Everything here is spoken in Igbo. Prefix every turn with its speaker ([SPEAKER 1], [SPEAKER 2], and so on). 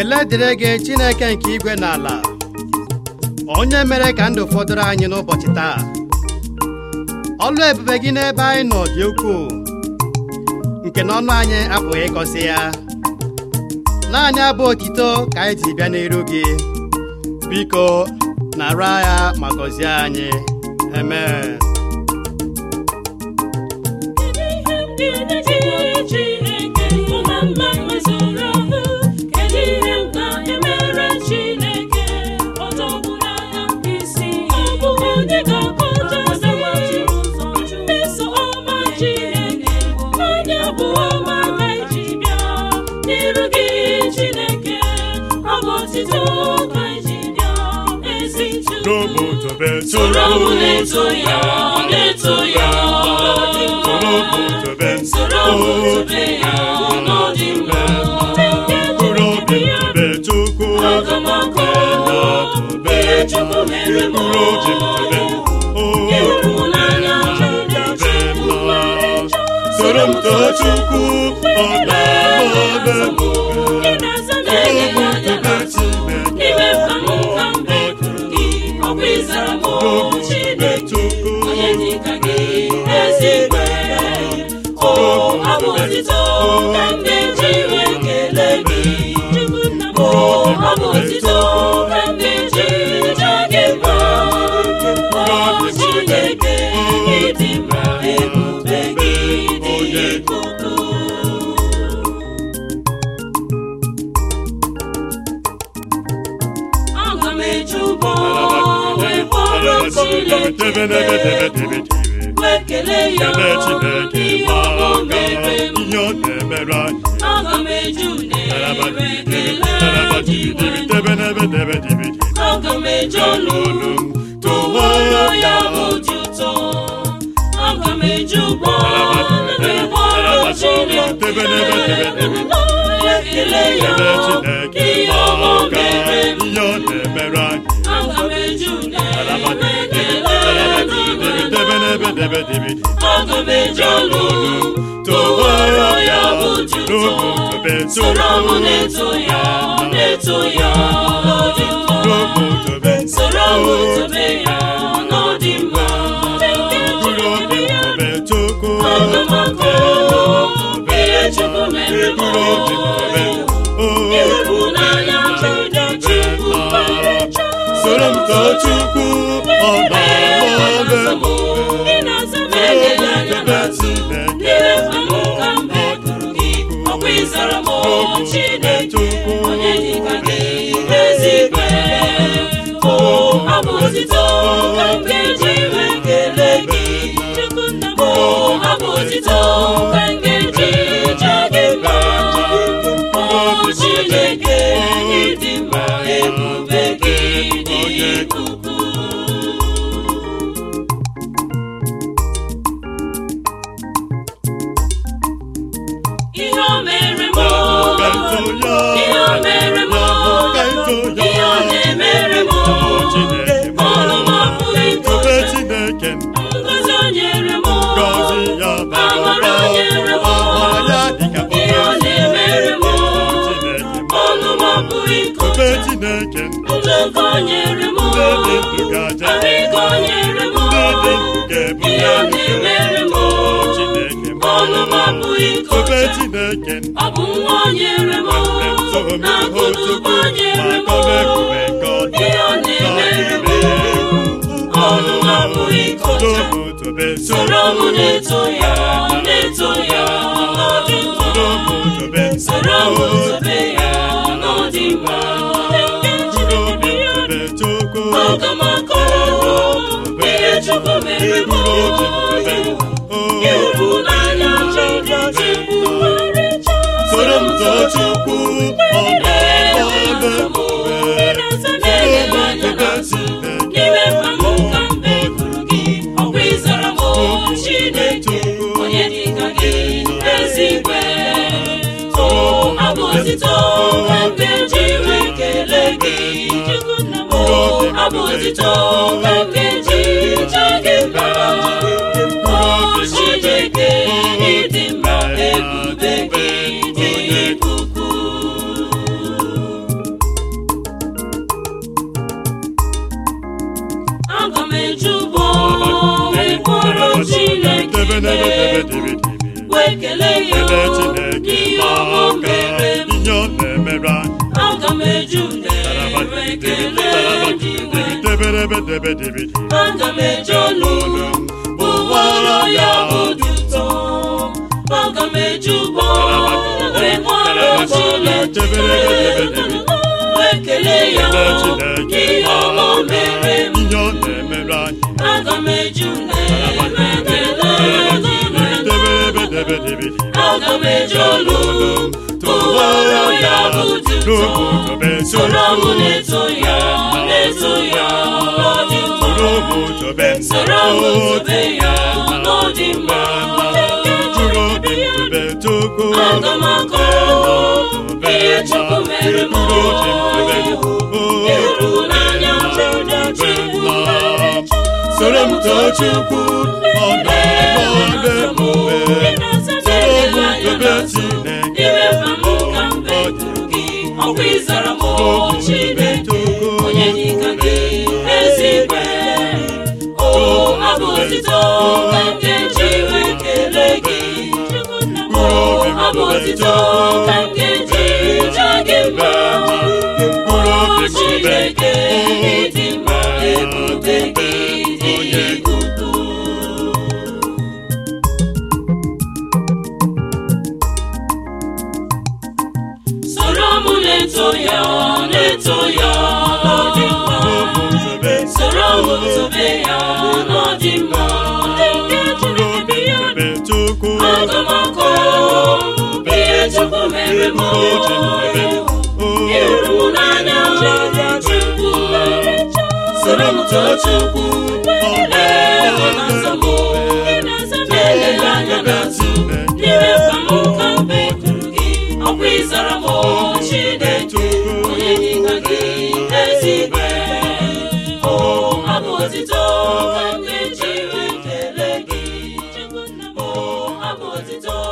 [SPEAKER 1] ekele dịrị gị Chineke nke igwe na ala onye mere ka ndụ fọdụrụ anyị n'ụbọchị taa ọlụ ebube gị n'ebe anyị nọ dị ukwuu nke na ọnụ anyị apụghị ịkọsị ya naanị abụ otito ka anyị ji bịa n'iru gị biko nara ya ma gọzie anyị amen
[SPEAKER 2] Soro m na-eto ya, na-eto ya,
[SPEAKER 3] Soro m tobe
[SPEAKER 2] soro m tobe ya, n'ọdị mma.
[SPEAKER 3] Mkpụrụ obi m tobe Chukwu
[SPEAKER 2] Aga m akọ ihe Chukwu mere m.
[SPEAKER 3] Mkpụrụ obi m tobe
[SPEAKER 2] Ịhụnanya Chineke Chukwu mere
[SPEAKER 3] Soro m too Chukwu ọ na-agba m
[SPEAKER 2] Ị na-aza m enyi m anya n'azụ. N'ime mkpa m ka m bekuru gị, ọkwa ịzara m Chineke. Onye dị ka gị, ezigbo o abụ otito ka m ga-eji wee kelee gị. O abụ otito ka m ga-eji jaa gị mma. O Chineke, ịdị mma, ebube gị dị ukwuu. Aga m eji ụgbọ wee kpọrọ Chineke wee kelee ya
[SPEAKER 3] Kele Chineke
[SPEAKER 2] ihe ọ mere m.
[SPEAKER 3] ihe ọ na-emere anyị
[SPEAKER 2] Aga m eji unere wee kelee
[SPEAKER 3] Tebe
[SPEAKER 2] Aga m eji ọnụ tụwara ya obi ụtọ. Aga m eji ụgbọ wee kpọrọ Chineke wee kelee ya ihe ọ mere m.
[SPEAKER 3] ihe ọ na-emere anyị
[SPEAKER 2] Aga m eji unere wee kelee Chineke. Aga m eji ọnụ tụwara ya obi ụtọ. Soro m na-eto ya, na-eto ya, n'ọdị mma. Soro m tobe ya, n'ọdị mma. Aga m akọ ihe Chukwu mere m. Ịhụnanya Chineke Chukwu mere
[SPEAKER 3] Soro m too Chukwu ọ na-agba m
[SPEAKER 2] Ị na-aza m enyi anya n'azụ. N'ime mkpa m ka m bekuru gị, ọkwa ịzara m Chineke. Onye dị ka gị, ezigbo o abụ otito ka m ga-eji wee kelee gị. O abụ otito ka m ga-eji jaa gị mma. O Chineke, ịdị mma, ebube gị dị ukwuu. Ihe o mere m ihe o mere m ihe ọ na-emere m ọrụ m apụghị
[SPEAKER 3] Tobe
[SPEAKER 2] itobe
[SPEAKER 3] Chineke
[SPEAKER 2] ngozi o nyere m
[SPEAKER 3] gọzi ya
[SPEAKER 2] amara o nyere m
[SPEAKER 3] ọmara ya dịka
[SPEAKER 2] ihe ọ na-emere m
[SPEAKER 3] Chineke
[SPEAKER 2] ọnụ m apụghị
[SPEAKER 3] Tobe
[SPEAKER 2] ikobe
[SPEAKER 3] Chineke
[SPEAKER 2] ndụka o nyere m
[SPEAKER 3] ndị dị ndụ ga-aja
[SPEAKER 2] arịka o nyere m
[SPEAKER 3] ndị dị ndụ ga-ebu
[SPEAKER 2] ihe ọ na-emere m
[SPEAKER 3] Chineke
[SPEAKER 2] ọnụ m apụghị
[SPEAKER 3] Tobe
[SPEAKER 2] ikobe
[SPEAKER 3] Chineke
[SPEAKER 2] ọ bụ nwa o nyere m na akụnụba o nyere m ihe ọ na-emere m ọnụ m apụghị ikobe soro m na-eto ya na-eto ya n'ọdị mma soro m tobe ya n'ọdị mma aga m akọ ihe Chukwu mere m ịhụnanya Chineke mere
[SPEAKER 3] Soro m too Chukwu ọ na-agba
[SPEAKER 2] n'ime mkpa m ka m bekuru gị ọkwa ịzara m Chineke onye dị ka gị ezigbo o abụ otito ka m ga-eji wee kelee gị o abụ otito ka m ga-eji jaa gị mma o Chineke ịdị mma ebube gị dị ukwuu m eju ụgbọ wee kpọrọ Chineke mee wee kelee ya n'ihe ọma o mere m
[SPEAKER 3] ihe ọ na-emere anyị
[SPEAKER 2] aga m eju wee kelee gị wee aga m eje olu bụwara ya otuto aga m eje ụgbọ wee kpọrọ Chineke wee kelee ya n'ihe ọma o mere m
[SPEAKER 3] ihe ọ na-emere anyị
[SPEAKER 2] aga m eju wee kelee gị wee aga m eje olu tụwara ya otuto soro m na-eto ya na-eto ya n'ọdị mma soro m tobe ya n'ọdị mma aga m akọ ihe Chukwu mere m ịhụnanya Chukwu
[SPEAKER 3] soro m too Chukwu ọ na-eme ọdụ ebube soro m tobe Chineke
[SPEAKER 2] iwe mma m ka mbe gị ọkwa ịzara m Chineke onye dịka gị ezigwe o abụ otito ka m ga-eji wee kelee gị o abụ otito ka m ga-eji jaa gị mma o Chineke ịdị mma ebube gị dị ukwuu soro m na-eto ya na-eto ya n'ọdị mma soro m tobe ya n'ọdị mma aga m akọ ihe Chukwu mere m ịhụrụ m n'anya Chukwu soro m too Chukwu ee ọ na-aza m na-eleghị anya n'azụ n'ime mkpa m ka mbe kwuru gị ọkwa ịzara m Chineke onye dịka gị ezigwe o abụ otito ka m ga-eji wee kelee gị o abụ otito